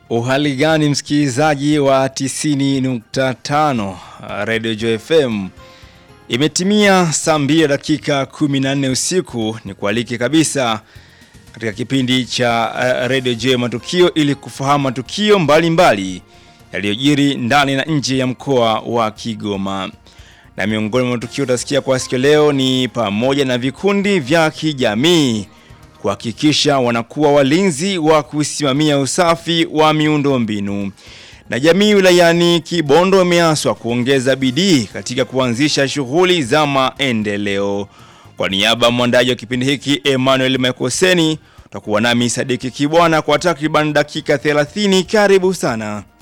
Uhali gani msikilizaji wa 90.5 Radio Joy FM. Imetimia saa mbili dakika 14 usiku, ni kualike kabisa katika kipindi cha uh, Radio Joy Matukio ili kufahamu matukio mbalimbali yaliyojiri ndani na nje ya mkoa wa Kigoma. Na miongoni mwa matukio utasikia kwa siku leo ni pamoja na vikundi vya kijamii kuhakikisha wanakuwa walinzi wa kusimamia usafi wa miundombinu. Na jamii wilayani Kibondo imeaswa kuongeza bidii katika kuanzisha shughuli za maendeleo. Kwa niaba ya mwandaji wa kipindi hiki Emmanuel Mekoseni, utakuwa nami Sadiki Kibwana kwa takriban dakika 30. Karibu sana.